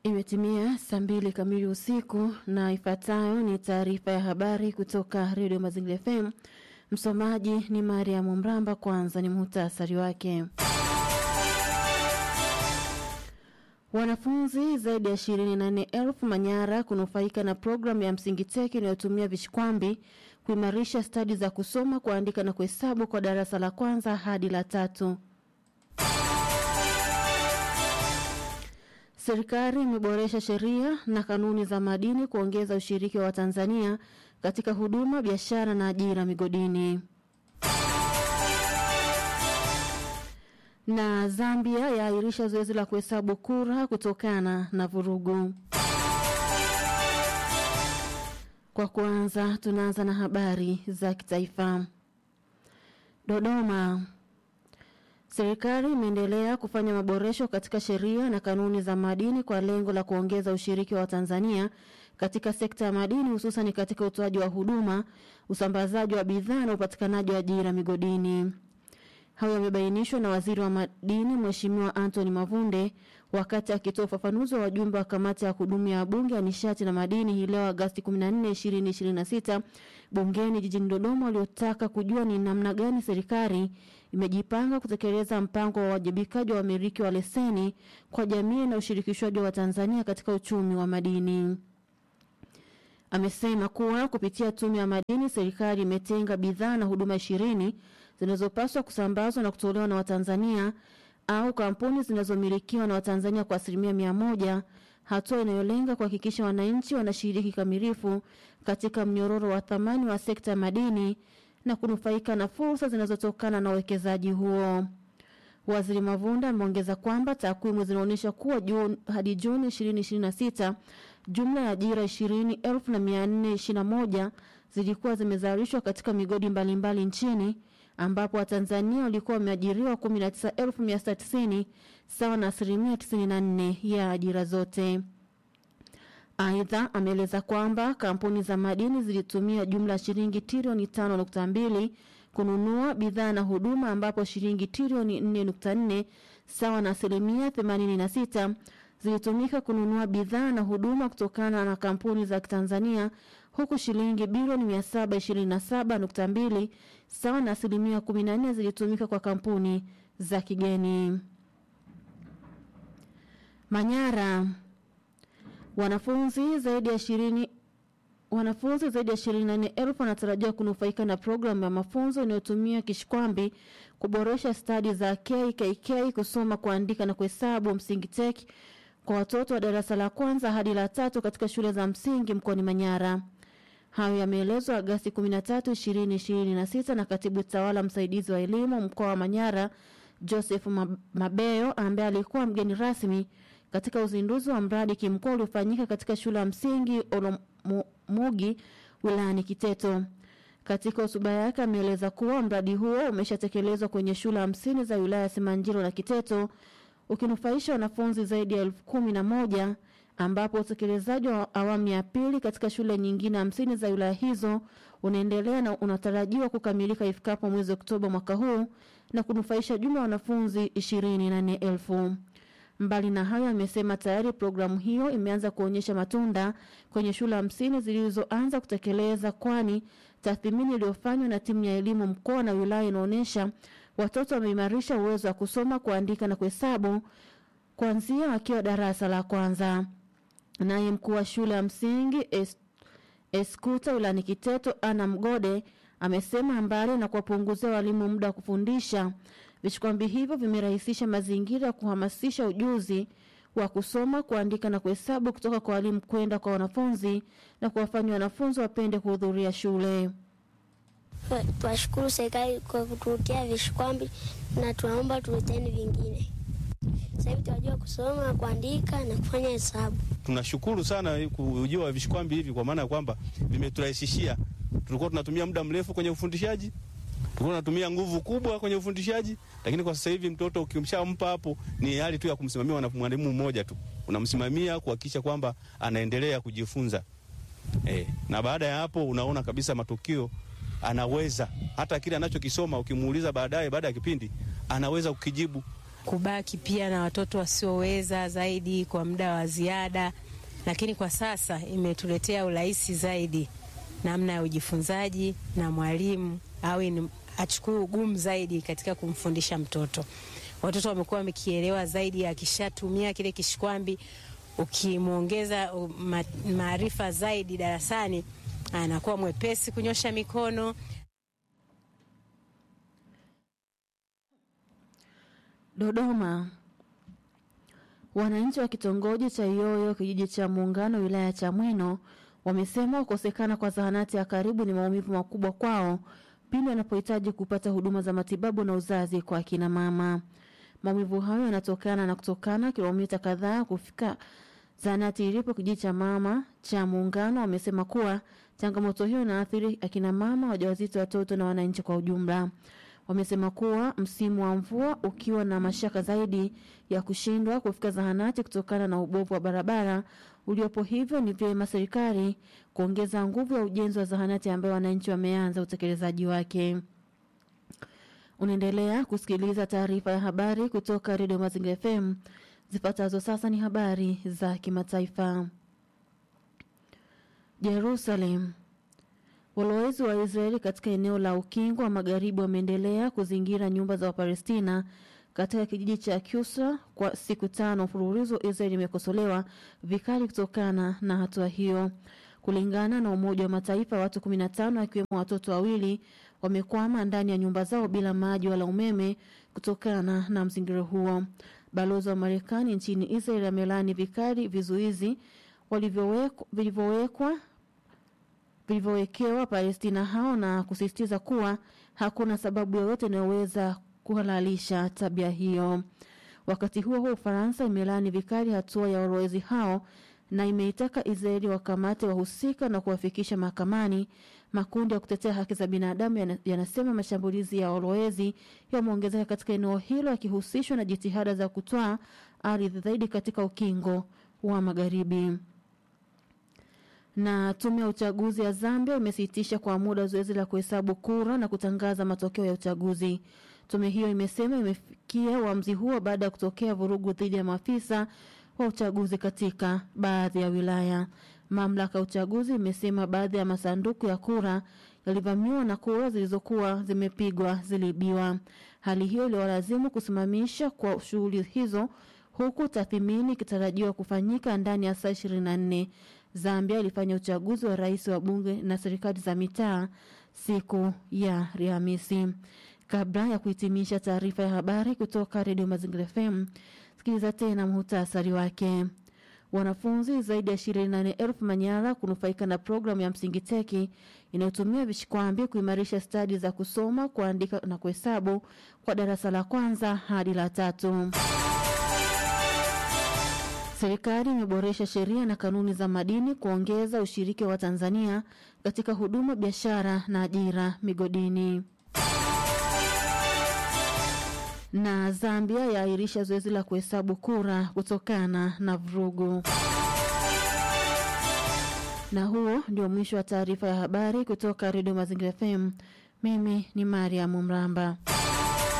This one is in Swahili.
Imetimia saa mbili kamili usiku na ifuatayo ni taarifa ya habari kutoka redio Mazingira FM. Msomaji ni Mariam Mramba. Kwanza ni muhtasari wake. Wanafunzi zaidi ya ishirini na nne elfu Manyara kunufaika na programu ya msingi teki inayotumia vishikwambi kuimarisha stadi za kusoma, kuandika na kuhesabu kwa darasa la kwanza hadi la tatu. Serikali imeboresha sheria na kanuni za madini kuongeza ushiriki wa Watanzania katika huduma, biashara na ajira migodini. Na Zambia yaahirisha zoezi la kuhesabu kura kutokana na vurugu. Kwa kwanza, tunaanza na habari za kitaifa. Dodoma. Serikali imeendelea kufanya maboresho katika sheria na kanuni za madini kwa lengo la kuongeza ushiriki wa Tanzania katika sekta ya madini hususan katika utoaji wa huduma, usambazaji wa bidhaa na upatikanaji wa ajira migodini. Hayo yamebainishwa na Waziri wa Madini Mheshimiwa Anthony Mavunde wakati akitoa ufafanuzi wa wajumbe wa kamati ya kudumu ya Bunge ya nishati na madini hii leo Agosti 14, 2026 bungeni jijini Dodoma, waliotaka kujua ni namna gani serikali imejipanga kutekeleza mpango wa uwajibikaji wa wamiliki wa leseni kwa jamii na ushirikishwaji wa Tanzania katika uchumi wa madini. Amesema kuwa kupitia tume ya madini serikali imetenga bidhaa na huduma ishirini zinazopaswa kusambazwa na kutolewa na Watanzania au kampuni zinazomilikiwa na Watanzania kwa asilimia mia moja, hatua inayolenga kuhakikisha wananchi wanashiriki kamilifu katika mnyororo wa thamani wa sekta ya madini na kunufaika na fursa zinazotokana na uwekezaji huo. Waziri Mavunda ameongeza kwamba takwimu zinaonyesha kuwa Juni hadi Juni 2026 jumla ya ajira 20,421 zilikuwa zimezalishwa katika migodi mbalimbali mbali nchini ambapo Watanzania walikuwa wameajiriwa 19,190 sawa na asilimia 94 ya ajira zote. Aidha, ameeleza kwamba kampuni za madini zilitumia jumla ya shilingi trilioni 5.2 kununua bidhaa na huduma ambapo shilingi trilioni 4.4 sawa na asilimia 86 zilitumika kununua bidhaa na huduma kutokana na kampuni za Tanzania huku shilingi bilioni 727.2 sawa na asilimia 14 zilitumika kwa kampuni za kigeni. Manyara wanafunzi zaidi ya ishirini wanafunzi zaidi ya ishirini na nne elfu wanatarajiwa kunufaika na programu ya mafunzo inayotumia kishikwambi kuboresha stadi za KKK kusoma, kuandika na kuhesabu msingi tek kwa watoto wa darasa la kwanza hadi la tatu katika shule za msingi mkoani Manyara. Hayo yameelezwa Agasti 13, 2026 na katibu tawala msaidizi wa elimu mkoa wa Manyara Joseph Mabeyo ambaye alikuwa mgeni rasmi katika uzinduzi wa mradi kimkoa uliofanyika katika shule ya msingi Olomugi wilayani Kiteto. Katika hotuba yake ameeleza kuwa mradi huo umeshatekelezwa kwenye shule hamsini za wilaya ya Simanjiro na Kiteto ukinufaisha wanafunzi zaidi ya elfu kumi na moja ambapo utekelezaji wa awamu ya pili katika shule nyingine hamsini za wilaya hizo unaendelea na unatarajiwa kukamilika ifikapo mwezi Oktoba mwaka huu na kunufaisha jumla ya wanafunzi ishirini na nne elfu. Mbali na hayo, amesema tayari programu hiyo imeanza kuonyesha matunda kwenye shule hamsini zilizoanza kutekeleza, kwani tathmini iliyofanywa na timu ya elimu mkoa na wilaya inaonyesha watoto wameimarisha uwezo wa kusoma, kuandika na kuhesabu kuanzia wakiwa darasa la kwanza. Naye mkuu wa shule ya msingi es, Eskuta wilayani Kiteto Ana Mgode amesema mbali na kuwapunguzia walimu muda wa kufundisha, vishikwambi hivyo vimerahisisha mazingira ya kuhamasisha ujuzi wa kusoma, kuandika na kuhesabu kutoka kwa walimu kwenda kwa wanafunzi na kuwafanya wanafunzi wapende kuhudhuria shule. Twashukuru serikali kwa kutuletea vishikwambi na tunaomba tuleteni vingine. Sasa hivi tunajua kusoma, kuandika na kufanya hesabu. Tunashukuru sana kujua wa vishikwambi hivi, kwa maana ya kwamba vimeturahisishia. Tulikuwa tunatumia muda mrefu kwenye ufundishaji, tulikuwa tunatumia nguvu kubwa kwenye ufundishaji, lakini kwa sasa hivi mtoto ukimshampa hapo, ni hali tu ya kumsimamia na mwalimu mmoja tu, unamsimamia kuhakikisha kwamba anaendelea kujifunza eh, na baada ya hapo unaona kabisa matukio anaweza hata kile anachokisoma ukimuuliza baadaye, baada ya kipindi anaweza kukijibu kubaki pia na watoto wasioweza zaidi kwa muda wa ziada, lakini kwa sasa imetuletea urahisi zaidi namna ya ujifunzaji, na mwalimu awe ni achukue ugumu zaidi katika kumfundisha mtoto. Watoto wamekuwa wamekielewa zaidi, akishatumia kile kishikwambi, ukimwongeza maarifa zaidi darasani, anakuwa mwepesi kunyosha mikono. Dodoma. Wananchi wa kitongoji cha Iyoyo kijiji cha Muungano wilaya ya Chamwino wamesema kukosekana kwa zahanati ya karibu ni maumivu makubwa kwao pindi wanapohitaji kupata huduma za matibabu na uzazi kwa akina mama. Maumivu hayo yanatokana na kutokana kilomita kadhaa kufika zahanati ilipo kijiji cha mama cha Muungano. Wamesema kuwa changamoto hiyo inaathiri akina mama wajawazito, watoto na wananchi kwa ujumla. Wamesema kuwa msimu wa mvua ukiwa na mashaka zaidi ya kushindwa kufika zahanati kutokana na ubovu wa barabara uliopo, hivyo ni vyema serikali kuongeza nguvu ya ujenzi wa zahanati ambayo wananchi wameanza utekelezaji wake. Unaendelea kusikiliza taarifa ya habari kutoka Redio Mazingira FM. Zifuatazo sasa ni habari za kimataifa. Jerusalem. Walowezi wa Israeli katika eneo la ukingo wa magharibi wameendelea kuzingira nyumba za Wapalestina katika kijiji cha Kusra kwa siku tano mfululizo. Israeli imekosolewa vikali kutokana na hatua hiyo. Kulingana na Umoja wa Mataifa, watu 15 wakiwemo watoto wawili wamekwama ndani ya nyumba zao bila maji wala umeme kutokana na mzingiro huo. Balozi wa Marekani nchini Israeli amelaani vikali vizuizi vilivyowekwa vilivyowekewa Palestina hao na kusisitiza kuwa hakuna sababu yoyote inayoweza kuhalalisha tabia hiyo. Wakati huo huo, Ufaransa imelaani vikali hatua ya walowezi hao na imeitaka Israeli wakamate wahusika na kuwafikisha mahakamani. Makundi ya kutetea haki za binadamu yanasema mashambulizi ya walowezi yameongezeka katika eneo hilo yakihusishwa na jitihada za kutwaa ardhi zaidi katika ukingo wa magharibi na tume ya uchaguzi ya Zambia imesitisha kwa muda zoezi la kuhesabu kura na kutangaza matokeo ya uchaguzi. Tume hiyo imesema imefikia uamuzi huo baada ya kutokea vurugu dhidi ya maafisa wa uchaguzi katika baadhi ya wilaya. Mamlaka ya uchaguzi imesema baadhi ya masanduku ya kura yalivamiwa na kura zilizokuwa zimepigwa ziliibiwa. Hali hiyo iliwalazimu kusimamisha kwa shughuli hizo huku tathmini ikitarajiwa kufanyika ndani ya saa 24. Zambia ilifanya uchaguzi wa rais wa bunge na serikali za mitaa siku ya Alhamisi. Kabla ya kuhitimisha taarifa ya habari kutoka Redio Mazingira FM, sikiliza tena muhtasari wake. Wanafunzi zaidi ya ishirini na nane elfu Manyara kunufaika na programu ya msingi teki inayotumia vishikwambi kuimarisha stadi za kusoma, kuandika na kuhesabu kwa darasa la kwanza hadi la tatu. Serikali imeboresha sheria na kanuni za madini kuongeza ushiriki wa Tanzania katika huduma, biashara na ajira migodini. Na Zambia yaahirisha zoezi la kuhesabu kura kutokana na vurugu. Na huo ndio mwisho wa taarifa ya habari kutoka Redio Mazingira FM. Mimi ni Mariam Mramba.